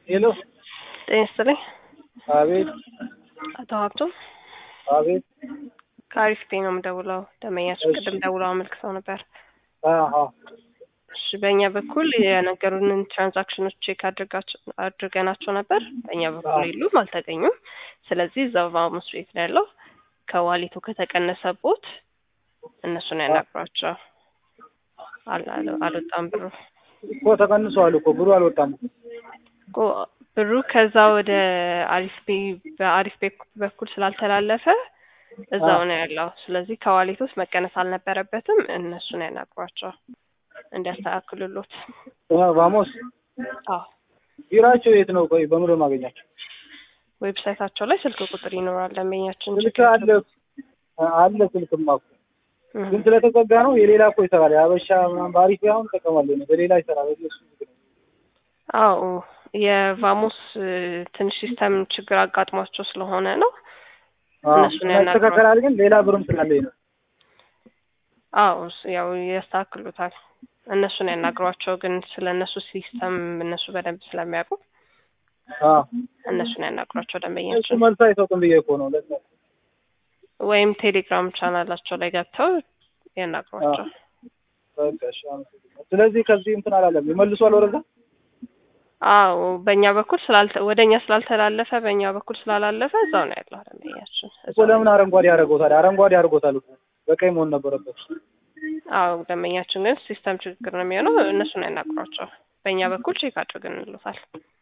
ሄሎ ጤና ይስጥልኝ። አቤት አቶ ሀብቶም አቤት ከአሪፍ ፔ ነው የምደውለው። ደንበኛችን ቅድም ደውለው አመልክተው ነበር። አሀ እሺ በእኛ በኩል የነገሩንን ትራንዛክሽኖች ቼክ አድርጋቸው- አድርገናቸው ነበር። በእኛ በኩል የሉም፣ አልተገኙም። ስለዚህ እዛው ቫሙስ ቤት ነው ያለው። ከዋሌቱ ከተቀነሰቦት እነሱን ያናግሯቸው። አል- አል- አልወጣም ብሩ እኮ ተቀንሷል እኮ ብሩ አልወጣም። እኮ ብሩ ከዛ ወደ አሪፍ ፔ በአሪፍ ፔ በኩል ስላልተላለፈ እዛው ነው ያለው። ስለዚህ ከዋሌት ውስጥ መቀነስ አልነበረበትም። እነሱን ያናግሯቸው እንዲያስተካክሉሎት። አ፣ ቫሞስ አዎ ቢራቸው የት ነው? ቆይ በምሮ ማገኛቸው ዌብሳይታቸው ላይ ስልክ ቁጥር ይኖራል። ደንበኛችን ስልክ አለ አለ ስልክማ እኮ ግን ስለተዘጋ ነው። የሌላ እኮ ይሰራል። የሀበሻ ምናምን በአሪፍ አሁን እጠቀማለሁ እኔ። በሌላ ይሰራል። እሱ አዎ የቫሞስ እ፣ ትንሽ ሲስተም ችግር አጋጥሟቸው ስለሆነ ነው። እነሱን ያናግሯቸው። ይስተካከላል። ግን ሌላ ብርም ስላለኝ ነው። አዎ እሱ- ያው ያስተካክሉታል። እነሱን ያናግሯቸው። ግን ስለ እነሱ ሲስተም እነሱ በደንብ ስለሚያውቁ አ እነሱን ያናግሯቸው እሱ ደንበኛችን መልስ አይሰጡም ብዬ እኮ ነው። ለዛ ወይም ቴሌግራም ቻናላቸው ላይ ገብተው ያናግሯቸው። በቃ እሺ፣ አመሰግናለሁ። ስለዚህ ከዚህ እንትን አላለም ይመልሷል ወደዛ አዎ በእኛ በኩል ስላልተ ወደ እኛ ስላልተላለፈ በእኛ በኩል ስላላለፈ እዛው ነው ያለው ደንበኛችን። እኮ እዛው ነው። ለምን አረንጓዴ ያደርገውታል? አረንጓዴ አድርጎታል እኮ በቀይ መሆን ነበረበት። አዎ ደንበኛችን ግን ሲስተም ችግር ነው የሚሆነው። እነሱን ያናግሯቸው። በእኛ በኩል ቼክ አድርገን እንሉታል።